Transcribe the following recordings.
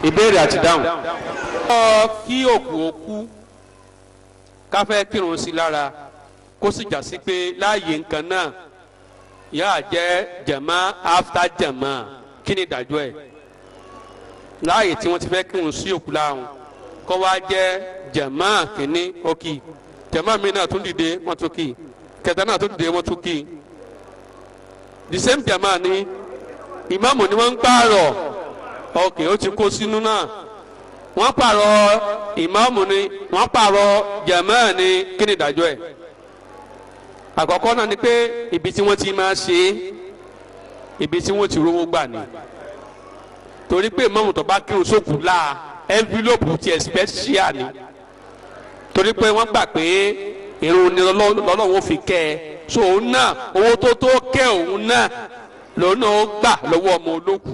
ìbéèrè àti dáhùn. ọ kí òkú òkú ká fẹ́ kírun sí lára kó sì já sí pé láàyè nǹkan náà yáà jẹ́ jàmá after jàmá kí ni ìdájọ́ ẹ̀ láàyè tí wọ́n ti fẹ́ kírun sí òkú láàrún kó wá jẹ́ jàmá kínní ókì jàmá mi náà tún dìde wọ́n tún kì kẹta náà tún dìde wọ́n tún kì the same jàmá ni ìmáàmù ni wọ́n ń pààrọ̀ ok ó ti kó sínú náà wọ́n pààrọ̀ ìmáàmù ni wọ́n pààrọ̀ jàmá ni kí ni ìdájọ́ ẹ̀ àkọ́kọ́ náà ni pé ibi tí wọ́n ti máa ṣe é ibi tí wọ́n ti rówó gbà ni torí pé ìmáàmù tó bá kírun sókù láà envelope tiẹ̀ special ni torí pé wọ́n gbà pé irun ni lọ́lọ́wọ́ fi kẹ́ ẹ so òun náà owó tó tó kẹ́ òun náà lòun náà ó gbà lọ́wọ́ ọmọ olókùn.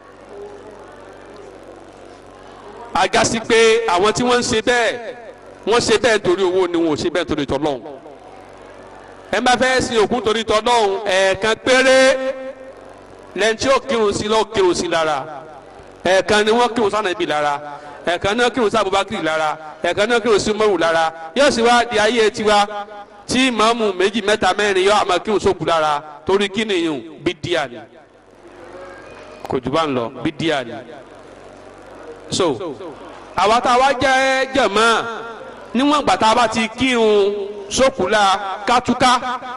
agasi pé àwọn tí wọ́n ń ṣe bẹ́ẹ̀ wọ́n ṣe bẹ́ẹ̀ torí owó ni wọn ò ṣe bẹ́ẹ̀ torí tọ́lọ́hún ẹ má fẹ́ sin òkú torí tọ́lọ́hún ẹ̀ẹ̀kan péré lẹ́yìn tí ó kírun sí lọ́ọ́ kírun sí lára ẹ̀ẹ̀kan ni wọ́n kírun sánà ibi lára ẹ̀ẹ̀kan náà kírun sí Abubakar lára ẹ̀ẹ̀kan náà kírun sí Umaru lára yóò sì wá di ayé tiwa tí ìmáàmù méjì mẹ́ta mẹ́rin yóò àmọ́ kírun sókù lára torí kí nìyẹn bí díà ni kò jù bá ń lọ bí díà ni so àwa tá a wá jẹ́ jẹ̀mọ́ níwọ̀n ìgbà tá a bá ti kírun sókùlà kátúká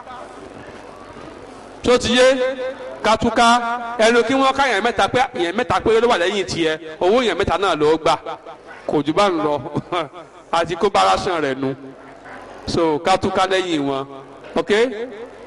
tó ti yé kátúká ẹnu kí wọ́n ká yẹn mẹ́ta pé yẹn mẹ́ta pé ló wà lẹ́yìn tiẹ̀ owó yẹn mẹ́ta náà ló gbà kò jù bá ń lọ àti kó bára sàn rẹ̀ nu so kátúká lẹ́yìn wọn ok